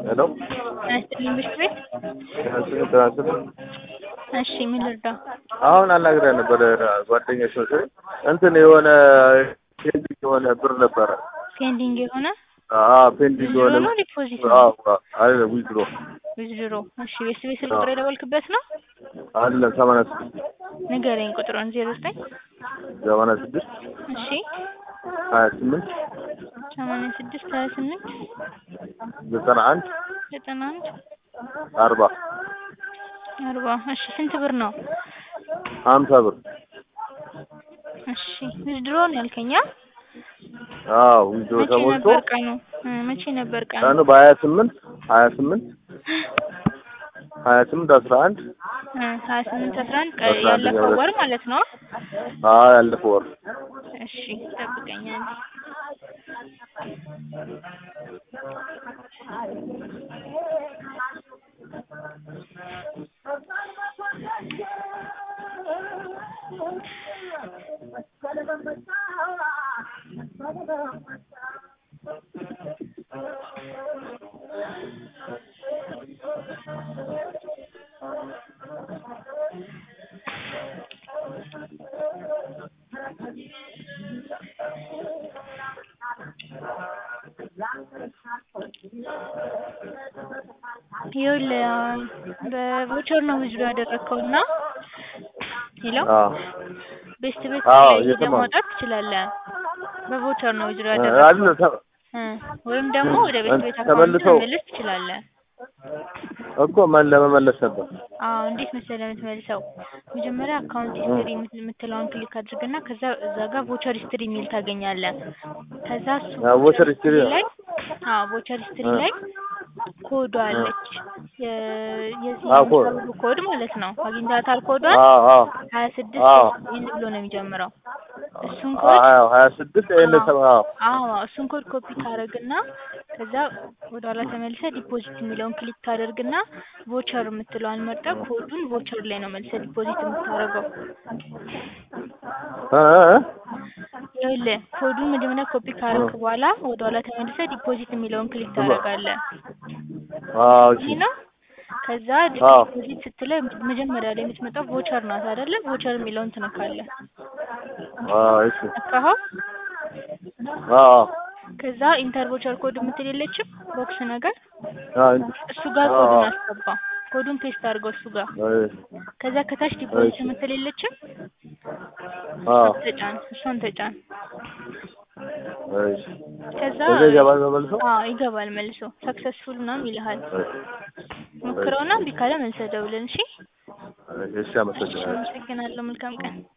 ሄሎ አያስጥልኝ ምሽት ቤት ትናንትና እሺ ምን ልርዳ? አሁን አናግሬያ ነበረ ጓደኛሽ መሰለኝ እንትን የሆነ ፔንዲንግ የሆነ ብር ነበረ። ፔንዲንግ የሆነ አዎ ፔንዲንግ ዊዝድሮ የሆነ ነው ዲፖዚት አዎ ነው? አለ ዊዝድሮ ዊዝድሮ እሺ ቤት ቤት ስልክ ቁጥር የደወልክበት ነው? አለ ሰማንያ ስድስት ንገረኝ ቁጥሩን ዜሮ ዘጠኝ ሰማንያ ስድስት እሺ ሀያ ስምንት ሰማንያ ስድስት ሀያ ስምንት ዘጠና አንድ ዘጠና አንድ አርባ አርባ እሺ ስንት ብር ነው? ሀምሳ ብር እሺ ዊዝድሮ ነው ያልከኛ? አዎ ዊዝድሮ መቼ ተሞልቶ ነበር ቀኑ? እ መቼ ነበር ቀኑ? ቀኑ በሀያ ስምንት ሀያ ስምንት ሀያ ስምንት አስራ አንድ እ ሀያ ስምንት አስራ አንድ ቀ- አስራ አንደኛ ያለፈው ወር። ወር ማለት ነው? አዎ ያለፈው ወር እሺ ጠብቀኝ አንዴ። ይኸውልህ አሁን በቮቸር ነው ዊዝድሮ ያደረግከው እና ሄሎ አዎ ቤስት ቤት አዎ ላይ ሄደህ እየሰማሁ ነው። ማውጣት ትችላለህ። በቮቸር ነው ዊዝድሮ አለ ያደረግከው ተ- እ ወይም ደግሞ ወደ ቤስት ቤት አካውንት ተመልሰው መመለስ ትችላለህ። እኮ ማን ለመመለስ ነበር አዎ እንዴት መሰለህ የምትመልሰው መጀመሪያ አካውንት ሂስትሪ የምትለውን ክሊክ አድርግና ከዛ እዛ ጋር ቮቸር ሂስትሪ የሚል ታገኛለህ። ከዛ እሱ አዎ ቮቸር ሂስትሪ ላይ አዎ ቮቸር ሂስትሪ እ ላይ ኮዷ አለች የ- የዚህ አዎ ኮድ የምትሰሩ ኮድ ማለት ነው። አግኝታታል ኮዷን አዎ አዎ ሀያ ስድስት አዎ ይህን ብሎ ነው የሚጀምረው። እሱን አዎ ኮድ ሀያ ሀያ ስድስት ይሄን አዎ ሰባ አዎ አዎ እሱን ኮድ ኮፒ ታደርግና ከዛ ወደ ኋላ ተመልሰህ ዲፖዚት የሚለውን ክሊክ ታደርግና ቮቸር የምትለዋን መርጠህ ኮዱን ቮቸር ላይ ነው መልሰህ ዲፖዚት የምታደርገው። እ እ እ ይኸውልህ ኮዱን መጀመሪያ ኮፒ ካደረግክ በኋላ ወደ ኋላ ተመልሰህ ዲፖዚት የሚለውን ክሊክ ታደርጋለህ። አዎ እሺ ይህ ነው። ከዛ አዎ ዲፖዚት ስትለው መጀመሪያ ላይ የምትመጣው ቮቸር ናት አይደለ? ቮቸር የሚለውን ትነካለህ። አዎ እሺ ነካኸው? አዎ ከዛ ኢንተር ቮቸር ኮድ የምትል የለችም ቦክስ ነገር አዎ እሱ ጋር አዎ ኮዱን አስገባ። ኮዱን ፔስት አድርገው እሱ ጋር። እሺ ከዛ ከታች ዲፖዚት እሺ የምትል የለችም አዎ እሷን ተጫን። እሷን ተጫን። እሺ ከዛ ከዛ ይገባል ተመልሶ አዎ ይገባል መልሶ ሰክሰስፉል ምናምን ይልሃል። እሺ ሞክረውና እምቢ ካለ መልሰህ ደውልን። እሺ እሺ እሺ አመሰግናለሁ አመሰግናለሁ። መልካም ቀን።